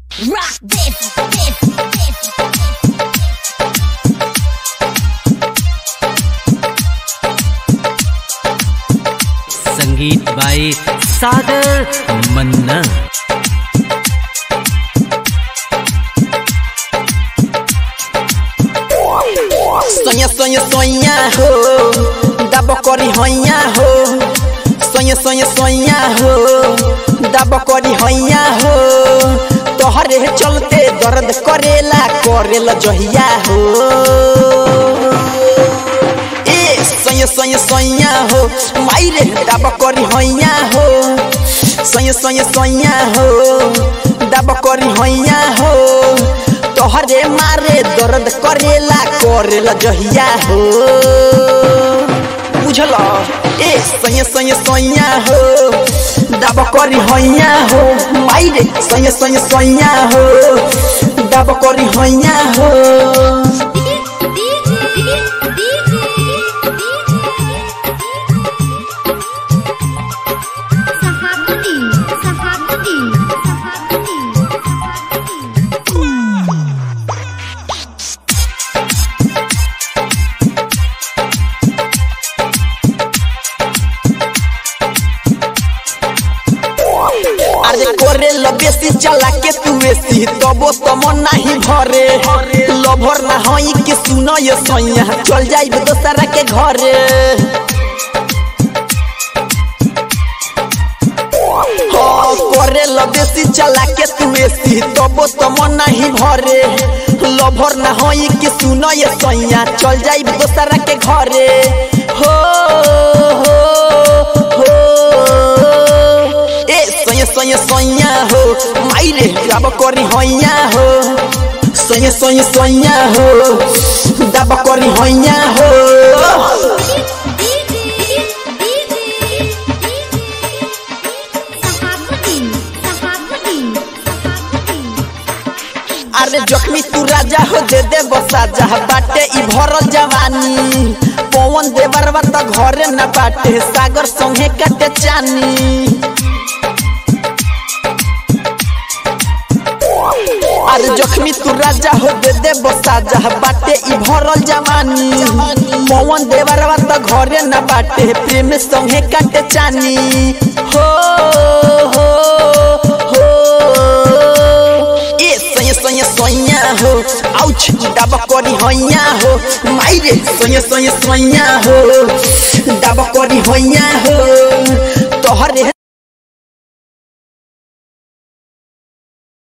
Rock this, this, this. संगीत बाई सागर मन्ना Soña, soña, soña, ho Dabo kori hoya, ho Soña, soña, soña, ho Dabo kori hoya, ho तोहरे चलते दर्द करेला करेला जहिया हो ए सोया सोया सोया हो माइरे दब करी होया हो सोया सोया सोया हो दब करी होया हो तोहरे मारे दर्द करेला करेला जहिया हो बुझल ए सोया सोया सोया हो दब करी होया हो माइरे सोया सोया सोया हो दब करी होया हो Sahapati, Sahapati, Sahapati, Sahapati. अरे करे बेसी चला के तू एसी तबो तम नाही भरे लभर ना हई के सुन ये सैया चल जाइब दोसरा के घरे हाँ, करे बेसी चला के तू एसी तबो तम नाही भरे लभर ना हई के सुन ये सैया चल जाइब दोसरा के घरे हो हो हो ए सोया सोया सोया हो माइरे दब करी होया हो सोया सोया सोया हो दब करी होया हो Sahapati, Sahapati, Sahapati. अरे जख्मी तू राजा हो दे दे बसा जा बाटे ई भरल जवानी पवन देवरवा त घरे न बाटे सागर संगे कटे चानी अरे जख्मी तू राजा हो दे दे बसा जा बाटे ई भरल जवानी पवन देवरवा त घरे न बाटे प्रेम संगे कटे चानी हो हो हो ए सोया सोया सोया हो आउच दब करी होया हो माइरे सोया सोया सोया हो दब करी होया हो तोहरे